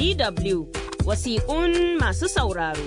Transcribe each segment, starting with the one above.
DW wasiƙun masu sauraro.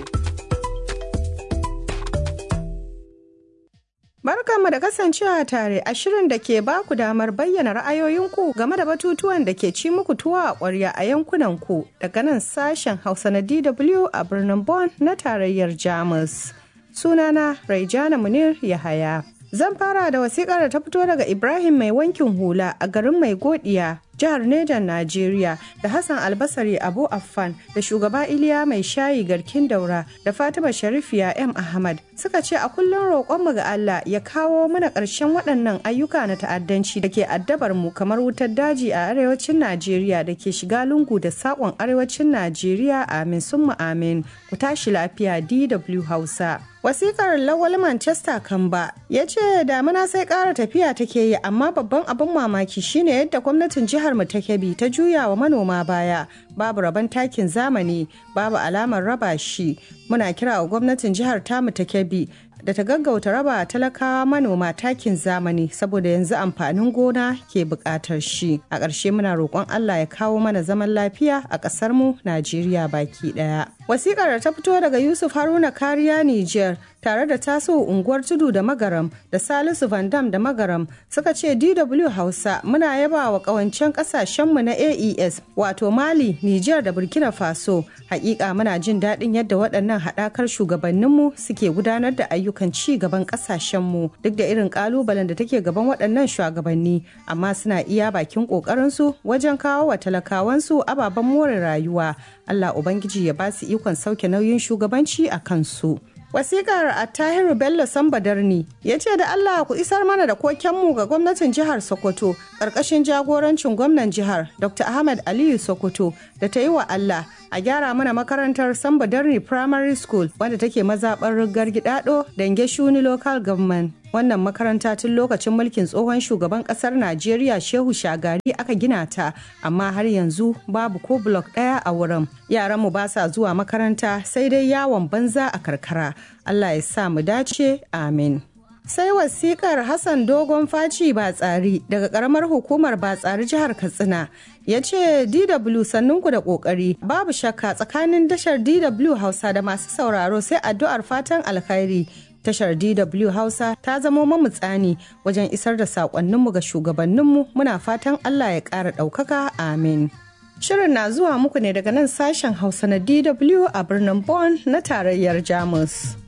Barkanmu da kasancewa tare a shirin da ke baku damar bayyana ra'ayoyinku game da batutuwan da ke ci muku tuwa a ƙwarya a yankunanku daga nan sashen Hausa na DW a birnin Bonn na tarayyar Jamus. Sunana Raijana Munir Yahaya. Zan fara da wasiƙar da ta fito daga Ibrahim mai wankin hula a garin mai godiya jihar Nejan Najeriya da Hassan Albasari Abu Affan da shugaba Iliya mai shayi garkin daura da Fatima Sharifiya M Ahmad suka ce a kullum roƙonmu ga Allah ya kawo mana ƙarshen waɗannan ayyuka na ta'addanci da ke addabar mu kamar wutar daji a arewacin Najeriya da ke shiga lungu da saƙon arewacin Najeriya amin summa amin ku tashi lafiya DW Hausa. wasikar lawal manchester kamba ya ce damuna sai kara tafiya take yi amma babban abin mamaki shine yadda gwamnatin jihar mu ta kebbi ta juya wa manoma baya babu rabon takin zamani babu alamar raba shi muna kira wa gwamnatin jihar tamu ta kebbi da ta gaggauta raba talakawa manoma takin zamani saboda yanzu amfanin gona ke buƙatar shi a ƙarshe muna roƙon allah ya kawo mana zaman lafiya a ƙasar mu najeriya baki ɗaya wasikar da ta fito daga yusuf haruna kariya niger tare da taso unguwar tudu da magaram da salisu van dam da magaram suka ce dw hausa muna yaba wa kawancen kasashenmu na aes wato mali niger da burkina faso hakika muna jin daɗin yadda waɗannan haɗakar shugabanninmu suke gudanar da ayyukan ci gaban kasashenmu duk da irin ƙalubalen da take gaban waɗannan shugabanni amma suna iya bakin ƙoƙarinsu wajen kawo wa talakawansu ababen more rayuwa allah ubangiji ya ba su ikon sauke nauyin shugabanci a kansu. Wasikar Attahiru Bello Sambadarni ya ce da Allah ku isar mana da kokenmu ga gwamnatin jihar Sokoto ƙarƙashin jagorancin gwamnan jihar Dr. Ahmed Aliyu Sokoto da ta yi wa Allah a gyara mana makarantar Sambadarni Primary School wanda take mazaɓar rigar gidado Dange Shuni Local Government. Wannan makaranta tun lokacin mulkin tsohon shugaban ƙasar Najeriya Shehu Shagari aka gina ta, amma har yanzu babu ko blok ɗaya a wurin. Yaranmu ba sa zuwa makaranta sai dai yawon banza a karkara. Allah ya sa mu dace, amin. sai wasikar hassan dogon faci ba tsari daga karamar hukumar ba tsari jihar katsina ya ce dw sannunku da kokari babu shakka tsakanin tashar dw hausa da masu sauraro sai addu'ar fatan alkhairi tashar dw hausa ta zamo mamutsani wajen isar da saƙonninmu ga shugabanninmu muna fatan allah ya ƙara ɗaukaka amin shirin na zuwa muku ne daga nan sashen hausa na dw a birnin bonn na tarayyar jamus